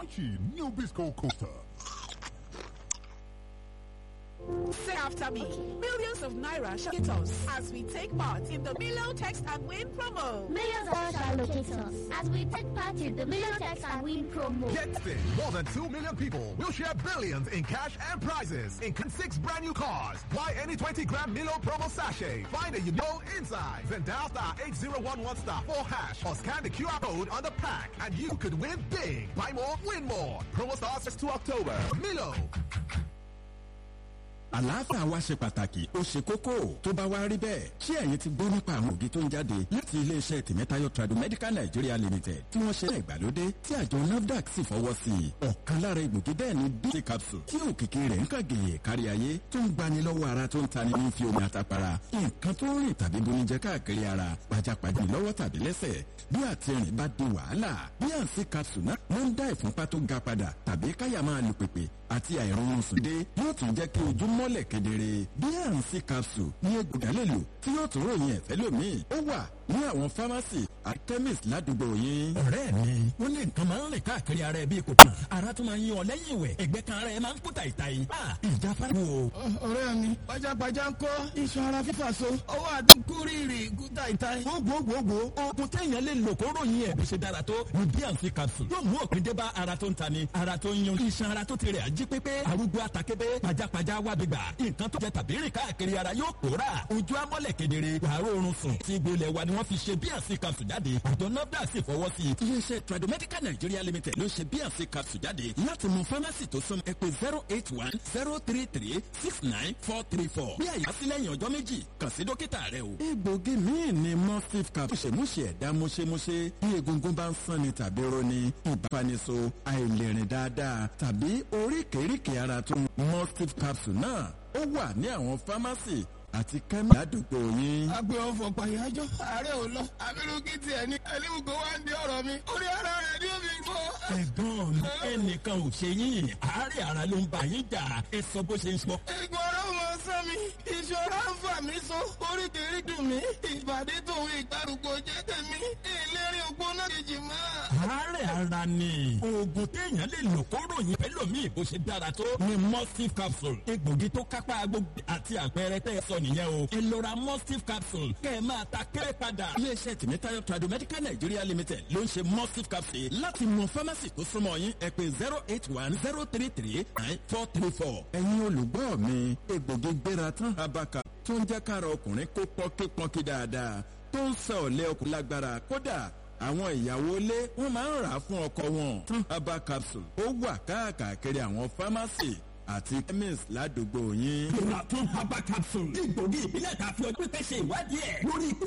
crunchy new Bisco coaster. Say after me. Millions of Naira shall hit us as we take part in the Milo Text and Win promo. Millions of us shall locate us as we take part in the Million Text and Win promo. Get this. More than 2 million people will share billions in cash and prizes, including six brand new cars. Buy any 20 gram Milo promo sachet. Find a you know inside. Then dial star 8011 star 4 hash or scan the QR code on the pack and you could win big. Buy more, win more. Promo starts to October. Milo. àlàáfíà wa ṣe pàtàkì ó ṣe kókó tó bá wá rí bẹ́ẹ̀ ṣé ẹ̀yin ti gbọ́ nípa àwọn ògì tó ń jáde láti iléeṣẹ́ tìmẹ́tayọ tradomedical nigeria limited tí wọ́n ṣe ìgbàlódé tí àjọ nafdac sì fọwọ́ sí i ọ̀kan lára egbògi bẹ́ẹ̀ ni bc capsule tí òkìkí rẹ̀ ń kàgèyè kárí ayé tó ń gbani lọ́wọ́ ara tó ń tani ní fi omi àtàpàrà nǹkan tó ń rìn tàbí bonijẹ káàkiri ara pajápajá lọ́wọ́ tàbí lẹ́sẹ̀ bí àtìrìn bá di wàhálà bí àǹsí capsule náà máa ń dá ìfúnpá tó ga padà tàbí káyà máa lù pèpè àti àìrọ̀rùn sùn dé yóò tún jẹ́ kí ojú mọ́lẹ̀ kedere bnc capsule ní egbògi lè lò tí yóò tún ròyìn ẹ̀fẹ́ lómi ó wà ní àwọn pharmacy àti chemist ládùúgbò yín. ọ̀rẹ́ mi wọ́n ní nǹkan máa ń rìn káàkiri ara ẹ bíi kò tán ara tún máa ń yan ọ lẹ́yìn ìwẹ̀ ẹ̀gbẹ́ kan ara ẹ máa ń kú tàìtàì. ìjà fara wo. ọ̀rẹ́ mi pajápajá ń kọ́ iṣan ara fífà so ọwọ́ àdúgbò rírì kú tàìtàì. gbogbogbò oògùn téèyàn lè lò kó ròyìn ẹ̀ bó ṣe dára tó ní bnc capsule yóò mú òpin dé bá ara tó ń tani ara tó ń yan iṣan ara tó ti rẹ̀ ají pépé arúgbó àtàkébé pajápajá wà gbígbà nǹkan tó jẹ tàbí rìn káàkiri ara yóò pòórà ojú amọ́lẹ̀ kedere wàá rọrùn sùn tí gbolẹ̀ wa ni wọ́n fi ṣe bnc capsule jáde àjọ nafdac sì fọwọ́ sí i. iléeṣẹ́ tradomedical nigeria limited ló ṣe bnc capsule jáde láti mú pharmacy tó sún ẹ pé zero eight one zero three three six nine four three four bí àyà sí lẹ́yìn ọjọ́ méjì kàn sí dókítà rẹ o. egbògi míì ni mustif cap múṣemúṣe ẹ̀dá múṣemúṣe bí egungun bá ń sanni tàbí roni ìbániso àìlèrìn dáadáa tàbí oríkèéríkèé ara tó ń mustif capsule náà ó wà ní àwọn pharmacy àti kẹ́mí àdúgbò yín. agbe ọfọ pàyájọ ààrẹ ò lọ abirùkí tiẹ̀ ní ẹlẹ́wùgbọ́ wa ń di ọ̀rọ̀ mi orí ara rẹ̀ ní omi gbọ́. ẹ̀gbọ́n mi ẹnìkan ò ṣe yín àárẹ̀ ara ló ń bá yín jà ẹ sọ bó ṣe ń sọ. ìgbọ́ ọ̀rọ̀ mọ sọ mi ìṣòro ń fà mí so oríkèérí dùn mí ìbàdí tòun ìgbàrúgbó jẹ́ tèmi ìlérí ògbóná kejì mọ́. àárẹ̀ ara ni oògùn téèyàn lè lò kó ròyìn pẹ́lòmíì bó ṣe dára tó ni mustif capsule egbògi tó kápá gbogbo àti àpẹẹrẹ tẹ́ ẹ sọ nìyẹn o ẹ lọ ra mustif capsule kẹ́ ẹ máa ta kéré padà. iléeṣẹ́ tìmítayọ tradomedical nigeria limited ló ń ṣe mustif capsule láti mọ pharmacy tó súnmọ́ yín ẹ pé zero eight one zero three three nine four three four. ẹ̀yin olùgbọ́ mi egbògi gbéra tán abaka tó ń jẹ́ kára ọkùnrin kó pọ́nkípọ́nkí dáadáa tó ń sọ ọ̀lẹ́ ọkùnrin lágbára kódà àwọn ìyàwó ilé wọn máa ń rà á fún ọkọ wọn tán herbal capsule ó wà káàkiri àwọn pharmacy àti chemist ládùúgbò yín. ìrà tún herbal capsule egbògi ìbílẹ̀ tàbí ọdún pẹ́ ṣe ìwádìí ẹ̀ lórí